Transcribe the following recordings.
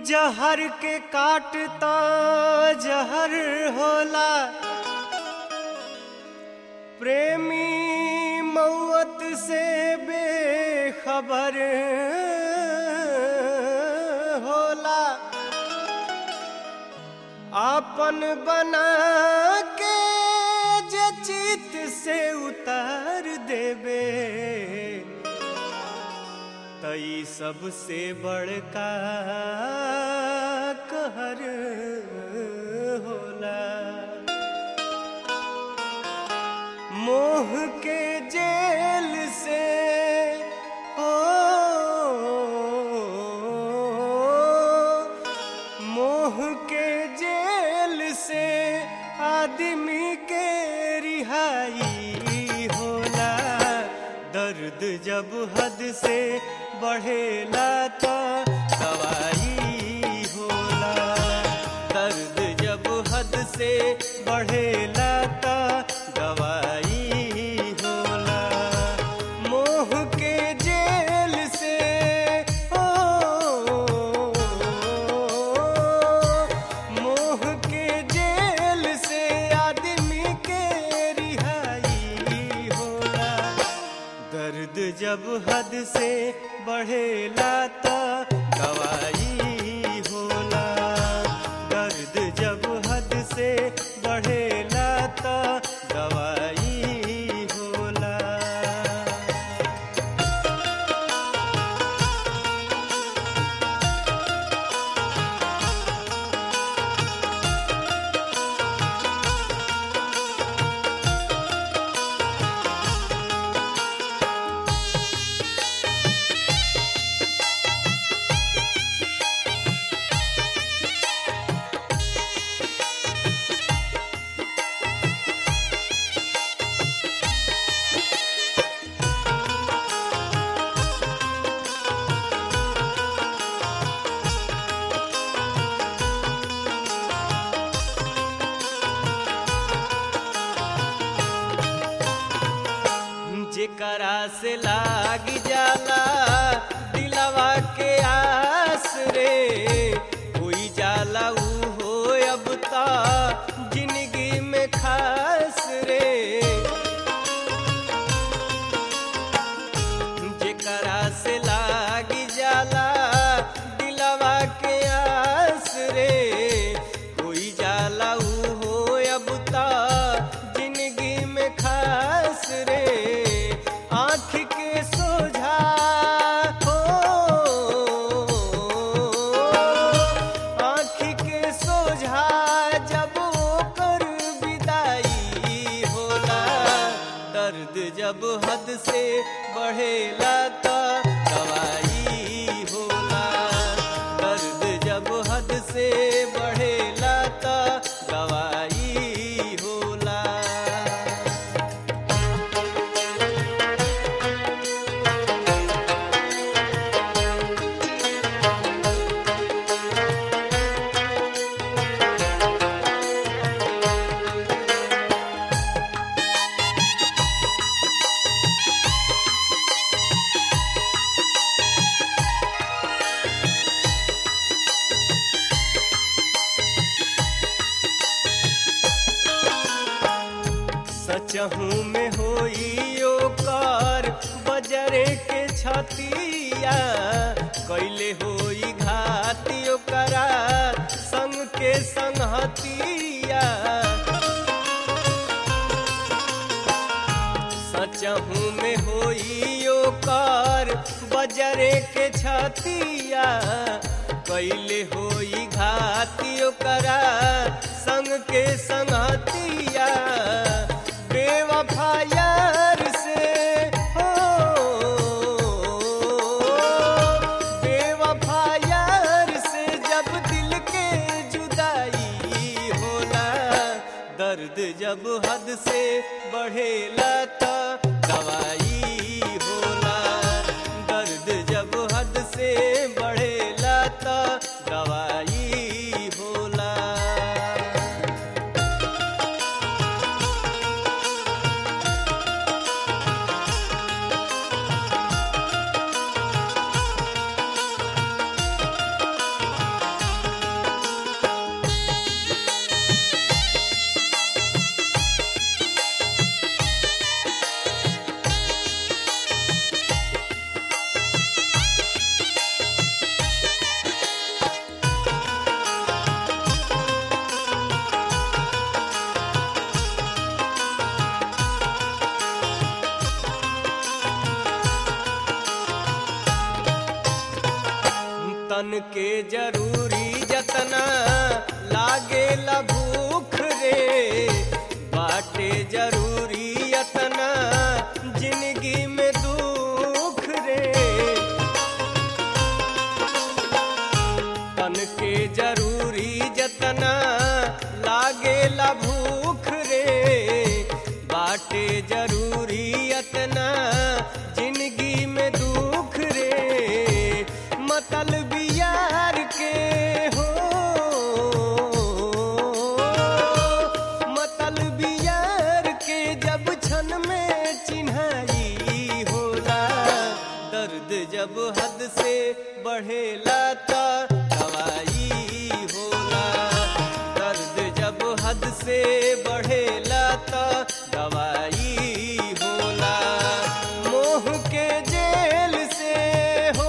जहर के काटता जहर होला प्रेमी मौत से बेखबर होला आपन बना के जे चित से उतार देबे तई सबसे बड़का कहर होला मोह के जेल से ओ मोह के जेल से आदमी के रिहाई होला दर्द जब हद से बढ़ेला तो दवाई होला दर्द जब हद से बढ़ेला तो दवाई होला मोह के जेल से ओ मोह के जेल से आदमी के रिहाई होला दर्द जब हद से बढ़ेला तो दवाई होला दर्द जब हद से बढ़ेला तो दवाई होला जेकरा से लाग जाला दिलवा के आस रे कोई जाला ऊ हो अब ता जिंदगी में खास रे जेकरा से लाग जाला दिलवा के आस रे कोई जाला ऊ हो अब ता जिंदगी में खास रे आँख के सोझा हो आँख के सोझा जब ओकर विदाई होला दर्द जब हद से बढ़ेला तो दवाई होला दर्द जब हद से बढ़ेला तो दवाई होला सचहू में होई ओकर बजरे के छतिया कैले होई घाती ओकरा संग के संगहतिया सचहू में होई ओकर बजरे के छतिया कैले होई घाती ओकरा संग के संगतिया बेवफा यार से हो बेवफा यार से जब दिल के जुदाई होला दर्द जब हद से बढ़ेला तो दवाई होला दर्द जब हद से बढ़ेला तो दवाई होला तन के जरूरी जतना लागे भूख रे बाटे जरूरी यतना जिंदगी में दुख रे तन के जरूरी जतना लागे भूख रे बाटे जरूरी यतना जिंदगी में दुख रे मतलब यार के हो मतलब यार के जब क्षण में चिन्हाई होला दर्द जब हद से बढ़ेला त दवाई होला दर्द जब हद से बढ़ेला त दवाई होला मोह के जेल से हो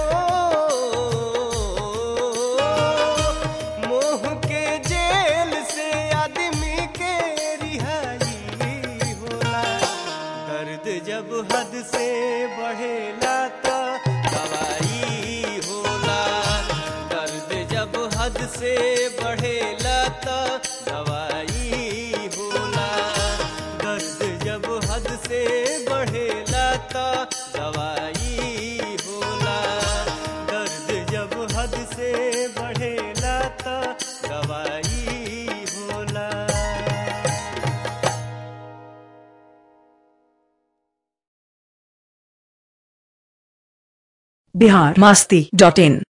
मोह के जेल से आदमी के रिहाई होला दर्द जब हद से बढ़ेला तो दवाई होला दर्द जब हद से बढ़ेला तो दवाई होला दर्द जब हद से बढ़ेला तो दवाई होला दर्द जब हद से बढ़ेला तो दवाई होला बिहार मास्ती डॉट इन